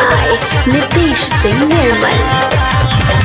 by Nitish Singh Nirmal.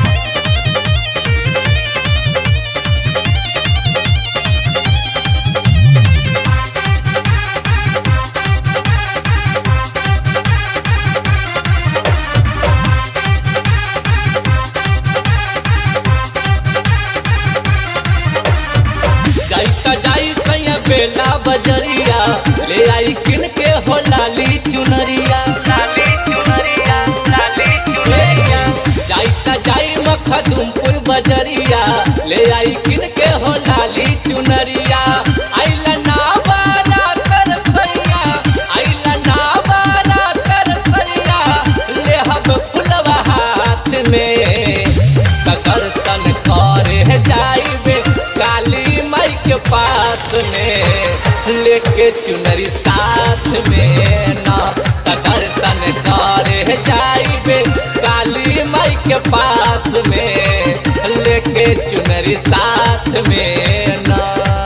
जाई त जाई सैया बेला बजरिया ले आई किन के हो लाली चुनरिया लाली चुनरिया लाली चुनरिया जाई त जाई मखदुमपुर बजरिया ले आई किन के हो लाली चुनरिया आइला ना बारा कर सैया आइला ना बारा कर सैया ले हम फुलवा हाथ में ककर तन करे जाइबे काली माई के पास में लेके चुनरी साथ में ना ककर तन करे जाइबे काली माई के पास में लेके चुनरी साथ में ना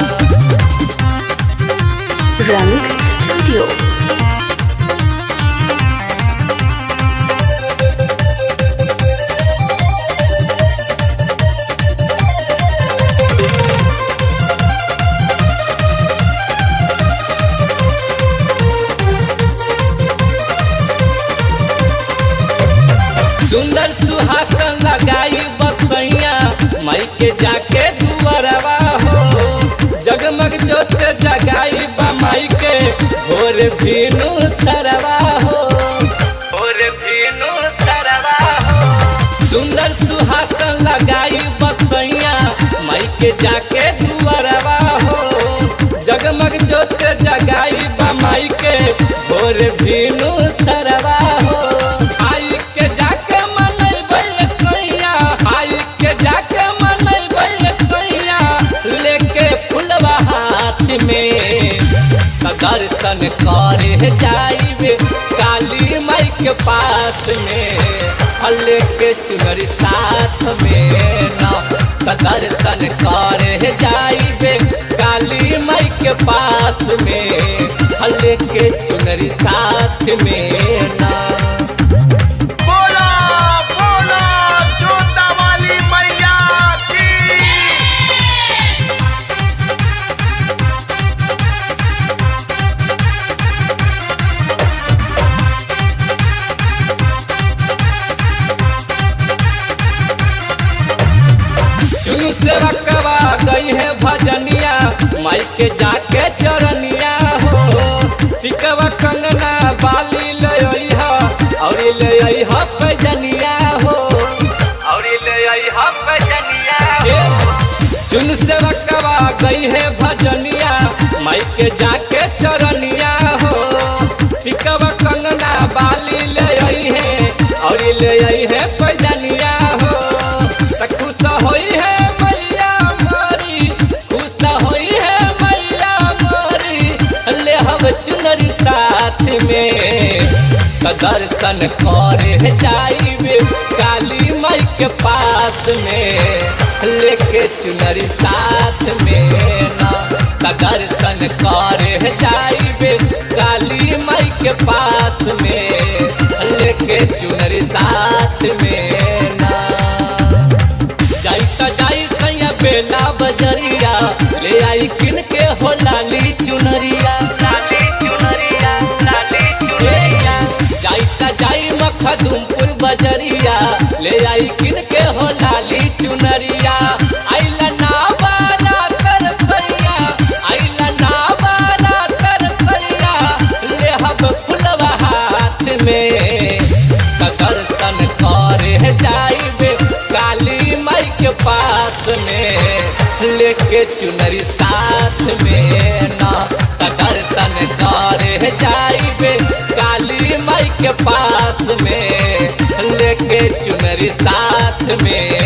Rang Studio. सुंदर सुहासन लगाई बसैया माई के जाके दुआरवा हो जगमग जोत जगाई बा माई के भोर भीनु तरवा हो भोर भीनु तरवा हो सुंदर सुहासन लगाई बसैया माई के जाके दुआरवा हो जगमग जोत जगाई बा माई के भोर भीनु तरवा हो आई के जाके मनैबै कैया आई के जाके मनैबै कैया लेके फुलवा हाथ में त दर्शन करे जाइबे काली माई के पास में आ लेके चुनरी साथ में ना त दर्शन करे जाइबे काली माई के पास में आ लेके चुनरी साथ में ना बोला बोला जोता वाली मैया की चुनु से रकवा गई है भजनिया माई के जाके चरनिया हो टिकवा कंगना बाली ले आई हा और ले आई हा पैजनिया हो और ले आई हा पैजनिया चुनु से रकवा गई है भजनिया माई के जाके चरनिया हो टिकवा कंगना बाली ले आई है और ले आई है पैजनिया हो त खुश होई है मैया मोरी खुश होई है मैया मोरी ले हम चुनरी साथ में त दर्शन करे जाइबे काली माई के पास में लेके चुनरी साथ में ना त दर्शन करे जाइबे काली माई के पास में लेके चुनरी साथ में ना जाई त जाई सैया बेला बजरिया ले आई किन के हो लाली चुनरिया लाली चुनरिया लाली चुनरिया जाई त जाई मखदुमपुर बजरिया ले आई किन के हो लाली चुनरिया आइला ना बारा कर सैया आइला ना बारा कर सैया ले हम फुलवा हाथ में त दर्शन करे जाइबे काली माई के पास में लेके चुनरी साथ में ना त दर्शन करे जाइबे काली माई के पास में लेके चुनरी साथ में